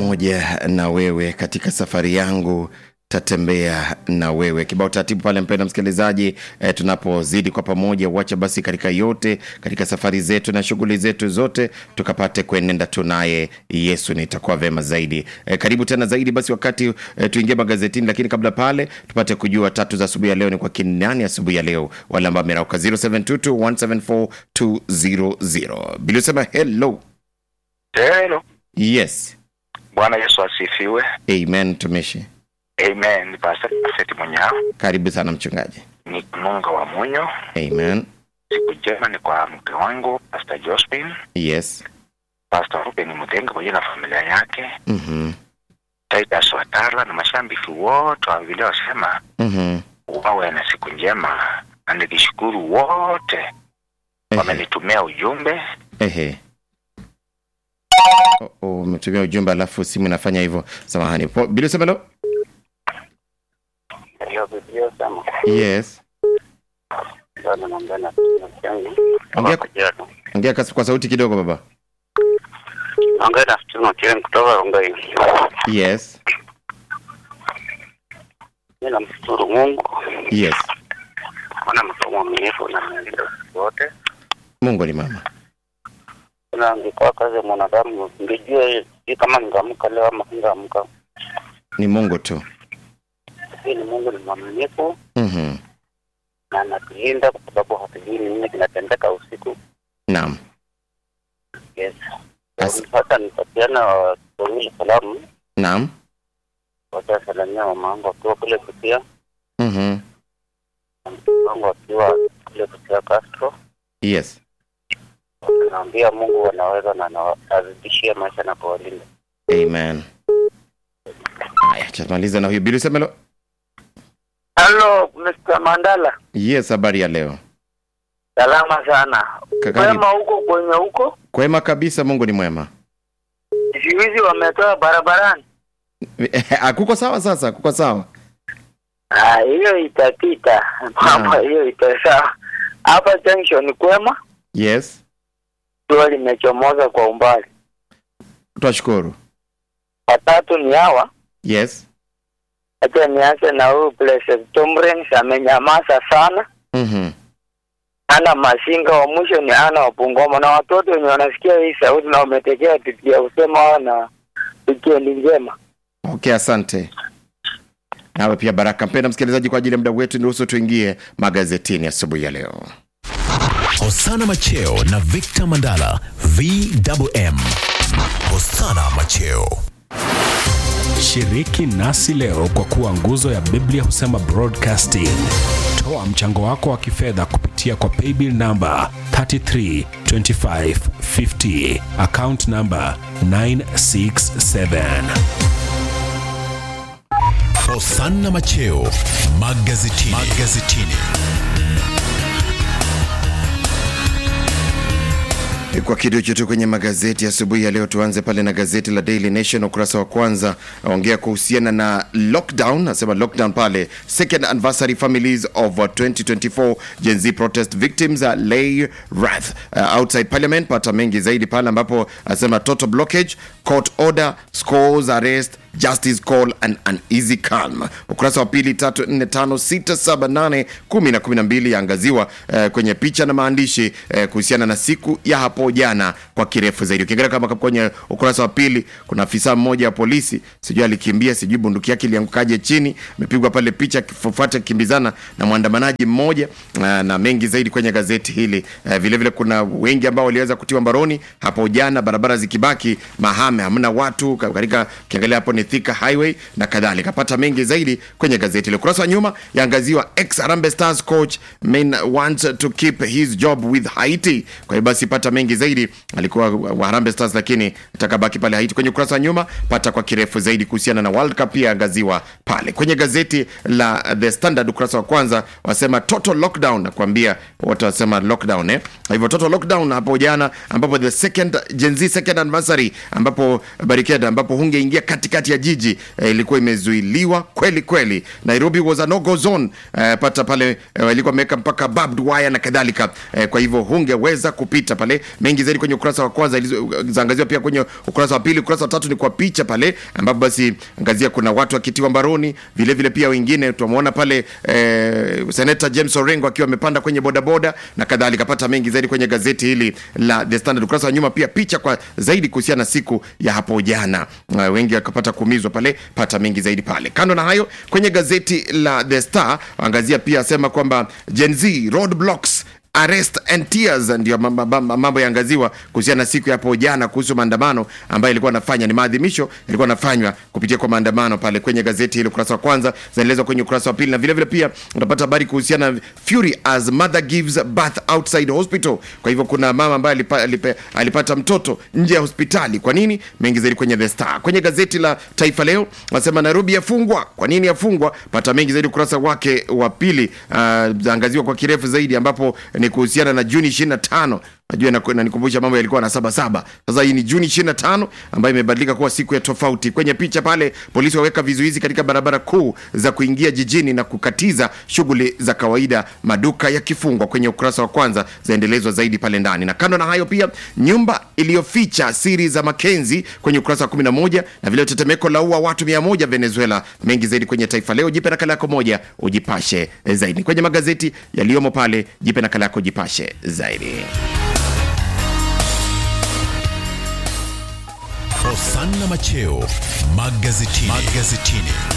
pamoja na wewe katika safari yangu tatembea na wewe kibao taratibu pale mpenda msikilizaji eh, tunapozidi kwa pamoja wacha basi katika yote katika safari zetu na shughuli zetu zote tukapate kuenenda tunaye yesu nitakuwa vema zaidi eh, karibu tena zaidi basi wakati eh, tuingie magazetini lakini kabla pale tupate kujua tatu za asubuhi ya leo ni kwa kinani asubuhi ya leo wale ambao amerauka 0722174200 bilisema hello Hello. yes Bwana Yesu asifiwe. amen tumishi Amen. Ni Pastor Prophet Munyao. karibu sana mchungaji Ni Munga wa Munyo. amen Siku njema ni kwa mke wangu Pastor Josephine, yes Pastor Ruben Mutenga pamoja na familia yake, mm-hmm. Titus Watala na mashabiki wote wa vile wasema Mm-hmm. wawe na siku njema, na nikishukuru wote wamenitumia ujumbe. Ehe. Oh, oh, umetumia ujumbe alafu simu inafanya hivyo samahani Po- bila semelo Hiyo Biblia sema yes bado naongea na student yangu Ongea- kutoka Kajiado. ongea kasi- kwa sauti kidogo baba Naongea na student yangu kutoka Rongai. yes Mimi namshukuru Mungu yes maana mtu mwaminifu na mnalinda usiku wote. mungu ni mama Na angekuwa kazi ya mwanadamu ningejua hii kama ningeamka leo ama singeamka. ni mungu tu Lakini Mungu ni mwaminifu mm-hmm. na anatulinda kwa sababu hatujui ni nini kinatendeka usiku. naam Yes. As- Sasa nitatiana wawili salamu naam watasalamia mama wangu akiwa kule Busia mm-hmm. na mtoto wangu akiwa kule Busia Castro. yes Naambia Mungu anaweza na anawazidishia maisha na kuwalinda. amen haya tumaliza na huyu bila semelo Hello, Mr. Mandala. yes habari ya leo Salama sana. Kakari, Wema huko kwenye huko? kwema kabisa mungu ni mwema Siku hizi wametoa barabarani. akuko sawa sasa kuko sawa Ah, hiyo itapita. Mambo hiyo itasawa. Hapa junction kwema, yes jua limechomoza kwa umbali. twashukuru Watatu ni hawa. yes Acha nianze na huyu Blessed Tomrens amenyamaza sana. mm-hmm. Ana Masinga wa mwisho ni ana wa Bungoma na watoto wenye wanasikia hii sauti na wametekea Biblia usema wana wikendi njema. okay asante nawe pia baraka mpenda msikilizaji kwa ajili ya muda wetu niruhusu tuingie magazetini asubuhi ya leo Hosana Macheo na Victor Mandala VMM. Hosana Macheo. Shiriki nasi leo kwa kuwa nguzo ya Biblia husema broadcasting. Toa mchango wako wa kifedha kupitia kwa paybill namba 332550 account namba 967. Hosana Macheo magazetini. magazetini. kwa kidocho tu kwenye magazeti asubuhi ya leo tuanze pale na gazeti la daily nation ukurasa wa kwanza aongea kuhusiana na lockdown asema lockdown pale second anniversary families of uh, 2024 gen z protest victims uh, lay wrath uh, outside parliament pata mengi zaidi pale ambapo asema total blockage court order scores arrest justice call and an easy calm ukurasa wa pili tatu nne tano sita saba nane kumi na kumi na mbili yaangaziwa eh, kwenye picha na maandishi eh, kuhusiana na siku ya hapo jana kwa kirefu zaidi ukiangalia kama kwenye ukurasa wa pili kuna afisa mmoja wa polisi sijui alikimbia sijui bunduki yake iliangukaje chini amepigwa pale picha akifuata kimbizana na mwandamanaji mmoja na, na mengi zaidi kwenye gazeti hili eh, vile vile kuna wengi ambao waliweza kutiwa mbaroni hapo jana barabara zikibaki mahame hamna watu ka- katika ukiangalia hapo ni Thika highway na kadhalika pata mengi zaidi kwenye gazeti ile ukurasa wa nyuma yaangaziwa ex Harambee Stars coach main wants to keep his job with Haiti kwa hiyo basi pata mengi zaidi alikuwa wa Harambee Stars lakini atakabaki pale Haiti kwenye ukurasa wa nyuma pata kwa kirefu zaidi kuhusiana na World Cup pia angaziwa pale kwenye gazeti la The Standard ukurasa wa kwanza wasema total lockdown nakwambia wote wasema lockdown eh Kwa hivyo total lockdown hapo jana ambapo the second Gen Z second anniversary ambapo barricade ambapo hungeingia katikati ya katikati ya jiji eh, ilikuwa imezuiliwa kweli kweli. Nairobi was a no go zone eh, pata pale eh, walikuwa wameweka mpaka barbed wire na kadhalika eh, kwa hivyo hungeweza kupita pale. Mengi zaidi kwenye ukurasa wa kwanza ilizo- zaangaziwa pia kwenye ukurasa wa pili. Ukurasa wa tatu ni kwa picha pale ambapo basi angazia kuna watu wakitiwa mbaroni, vile vile pia wengine tumeona pale eh, Senator James Orengo akiwa amepanda kwenye bodaboda na kadhalika. Pata mengi zaidi kwenye gazeti hili la The Standard. Ukurasa wa nyuma pia picha kwa zaidi kuhusiana na siku ya hapo jana, uh, wengi wakapata kuumizwa pale. Pata mengi zaidi pale. Kando na hayo, kwenye gazeti la The Star angazia pia asema kwamba Gen Z roadblocks arrest and tears ndio mambo- mambo mambo yaangaziwa kuhusiana na siku ya hapo jana kuhusu maandamano ambayo ilikuwa anafanya ni maadhimisho ilikuwa anafanywa kupitia kwa maandamano pale kwenye gazeti hili ukurasa wa kwanza zinaelezwa kwenye ukurasa wa pili na vile vile pia utapata habari kuhusiana na fury as mother gives birth outside hospital kwa hivyo kuna mama ambaye alipa, alipa, alipata mtoto nje ya hospitali kwa nini mengi zaidi kwenye the star kwenye gazeti la taifa leo wanasema nairobi yafungwa kwa nini yafungwa pata mengi zaidi ukurasa wake wa pili uh, zaangaziwa kwa kirefu zaidi ambapo ni kuhusiana na juni 25 najua inaku- inanikumbusha mambo yalikuwa na saba saba sasa hii ni juni 25 ambayo imebadilika kuwa siku ya tofauti kwenye picha pale polisi waweka vizuizi katika barabara kuu za kuingia jijini na kukatiza shughuli za kawaida maduka yakifungwa kwenye ukurasa wa kwanza zaendelezwa zaidi pale ndani na kando na hayo pia nyumba iliyoficha siri za makenzi kwenye ukurasa wa 11 na vile tetemeko la ua watu 100 venezuela mengi zaidi kwenye taifa leo jipe nakala yako moja ujipashe zaidi kwenye magazeti yaliyomo pale jipe nakala yako jipashe zaidi Hosanna Macheo magazetini. magazetini.